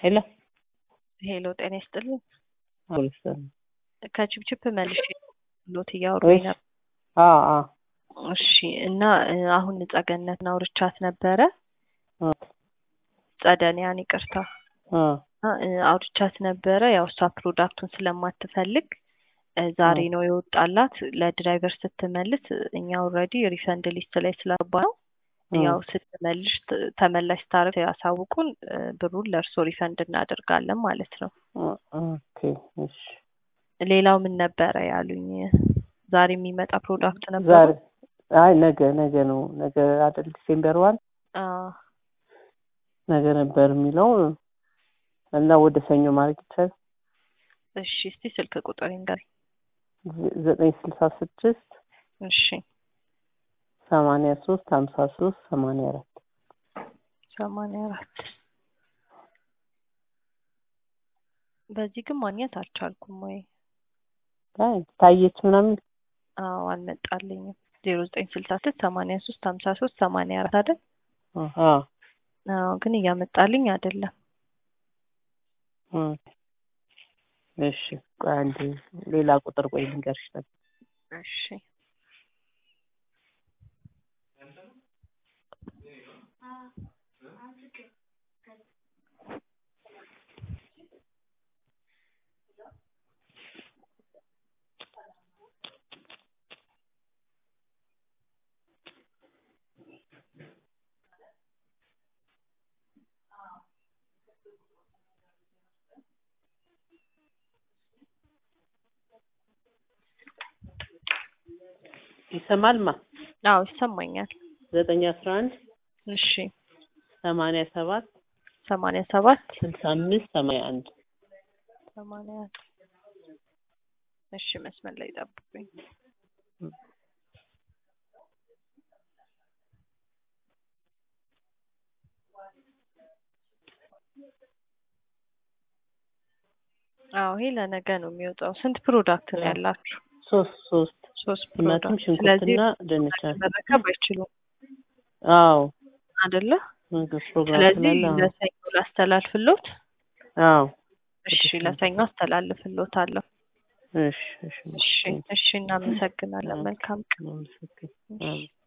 ሄሎ ሄሎ ጤና ይስጥልኝ። አውልስተን ከችፕችፕ መልሼ ሎት እያወሩኝ እሺ ነበር። አ አ እሺ እና እ፣ አሁን ጸገነትን አውርቻት ነበረ። አ ጸደኒያን ይቅርታ አ እና እ፣ አውርቻት ነበረ። ያው እሷ ፕሮዳክቱን ስለማትፈልግ እ፣ ዛሬ አ ነው የወጣላት። ለድራይቨር ስትመልስ እ፣ እኛ ኦልሬዲ ሪፈንድ ሊስት ላይ ስለገባ ነው አ ያው ስትመልሽ ት- ተመላሽ ስታደርግ ያሳውቁን፣ እ፣ ብሩን ለእርሶ ሪፈንድ እናደርጋለን ማለት ነው። አ ኦኬ እሺ ሌላው ምን ነበረ ያሉኝ? ዛሬ የሚመጣ ፕሮዳክት ነበረ። ዛሬ አይ ነገ ነገ ነው ነገ አይደል ዲሴምበር ዋን አዎ ነገ ነበር የሚለው እና ወደ ሰኞ ማድረግ ይቻላል እሺ፣ እስቲ ስልክ ቁጥር ይንገሪኝ። ዘ- ዘጠኝ ስልሳ ስድስት እሺ፣ ሰማንያ ሶስት ሀምሳ ሶስት ሰማንያ አራት ሰማንያ አራት በዚህ ግን ማግኘት አልቻልኩም ወይ? አይ ታየች ምናምን አዎ አልመጣልኝም። ዜሮ ዘጠኝ ስልሳ ስድስት ሰማንያ ሶስት ሀምሳ ሶስት ሰማንያ አራት አይደል? አሀ አዎ ግን እያመጣልኝ አይደለም። እ፣ እሺ ቆይ አንዴ ሌላ ቁጥር ቆይ ልንገርሽ ነበር እሺ ይሰማልማ አዎ ይሰማኛል። ዘጠኝ አስራ አንድ እሺ ሰማንያ ሰባት ሰማንያ ሰባት ስልሳ አምስት ሰማንያ አንድ ሰማንያ አንድ እሺ መስመር ላይ ጠብቁኝ። አዎ ይሄ ለነገ ነው የሚወጣው። ስንት ፕሮዳክት ነው እ፣ ያላችሁ? ሶስት ሶስት ሶስት ቲማቲም ፕሮዳክት። ስለዚህ ሽንኩርትና ድንች አለ። መረከብ አይችሉም አዎ አይደለ? ምግብ ፕሮግራም ስለዚህ ስላለ አዎ ለሰኞ ላስተላልፍሎት። አዎ እሺ ወደ ሰኞ ለሰኞ አስተላልፍሎታለሁ። እሺ እሺ እሺ እሺ እናመሰግናለን። መልካም ቀን። አመሰግናለሁ። እሺ። አዎ